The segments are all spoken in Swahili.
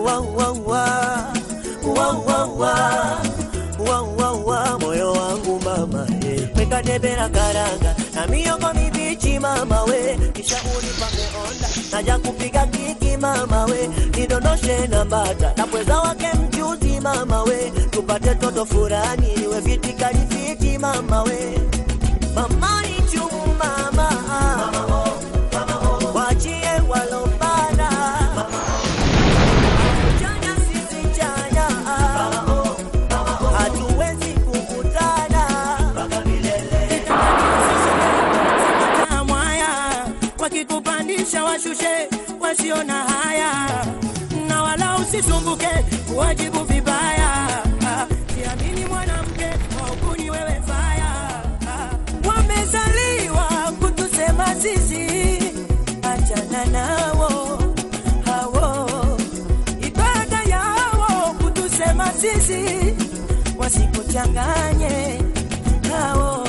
wa, wa, wa. Wa, wa, wa. Wa, wa, wa. moyo wangu mama eh. weka debe la karanga na miogo mibichi mama we kisha unipange onda naja kupiga kiki mama we nidondoshe na mbata na pweza wake mchuzi mama we tupate toto furani iwe viti kalifiti mama we mama ni chumu mama wachie walopana chanya sisi chanya hatuwezi kukutana mwaya wakikupandisha washushe wasiona haya na wala usisumbuke kuwajibu vibaya siamini mwanamke waukuni wewe faya wamezaliwa kutusema sisi achana nao hawo ibada yao kutusema sisi wasikuchanganye hao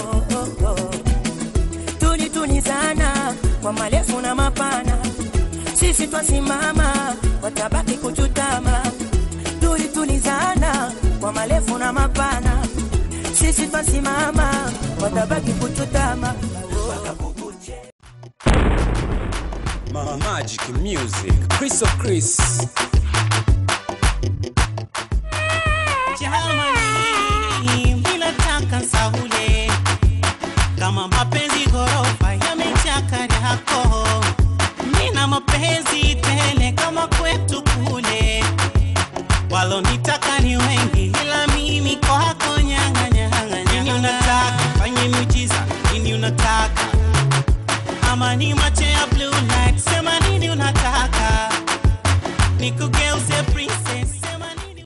tulitulizana kwa marefu na mapana, sisi twasimama, watabaki kuchutama. Tulitulizana kwa marefu na mapana, sisi twasimama, watabaki kuchutama. Ma- Magic Music, Chris of Chris. Jamani, mimi nataka saule kama mapenzi ghorofa yamechaka yako, nina mapenzi tele kama kwetu kule, walonitaka ni wengi, ila mimi kwako nyanga nyanga. Nini unataka fanye miujiza? Nini unataka ama ni macho ya blue light? Sema nini unataka nikugeuze princess